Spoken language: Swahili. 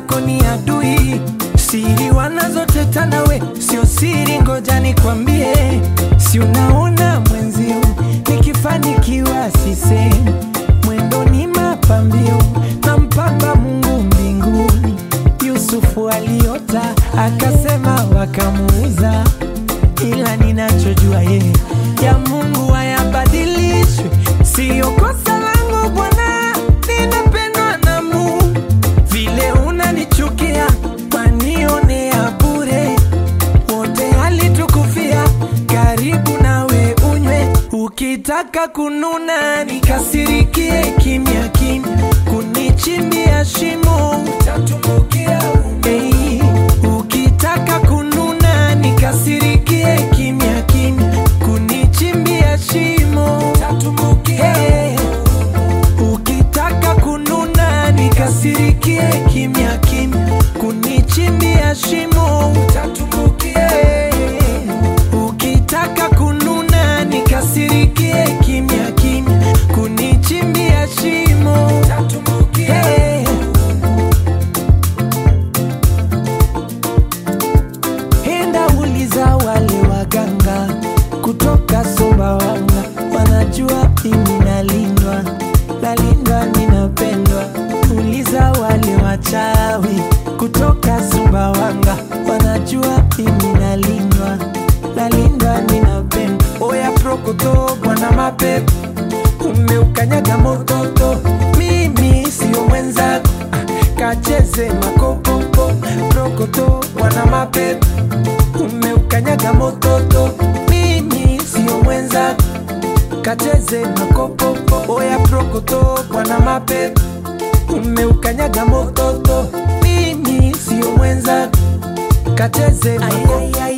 zako ni adui, siri wanazoteta nawe sio siri, ngoja nikwambie, si unaona mwenzio nikifanikiwa sisemi, mwendo ni mapambio na mpamba Mungu mbinguni. Yusufu aliota akasema, wakamuuza, ila ninachojua yeye ya Mungu hayabadilishwi, siyo kosa langu Bwana, ninapendwa na Mungu. Vile unanichukia wanionea bure, wote alitukufia, karibu nawe unywe, ukitaka kununa nikasirikie kimya kimya, kunichimbia shimo utatumbukia hey, ukitaka kununa nikasirikie kimya kimya, kunichimbia shimo utatumbukia hey, ukitaka kununa nikasirikie kimya kimya, kunichimbia shimo utatumbukia. Ukitaka kununa nikasirikie kimya kimya, kunichimbia shimo utatumbukia. Enda uliza wale waganga kutoka Sumbawanga, wanajua mimi nalindwa, nalindwa, ninapendwa. Uliza wale wachawi kutoka Sumbawanga, wanajua mimi nalindwa, nalindwa, ninapendwa. Oya prokoto, bwana mapepo, umeukanyaga mototo, mimi sio mwenzako, ah, kacheze makopopo. Prokoto, bwana mapepo umeukanyaga mototo, mimi sio mwenzako, kacheze makopopo. Oya prokoto, bwana mapepo, umeukanyaga mototo, mimi sio mwenzako, kacheze makopopo.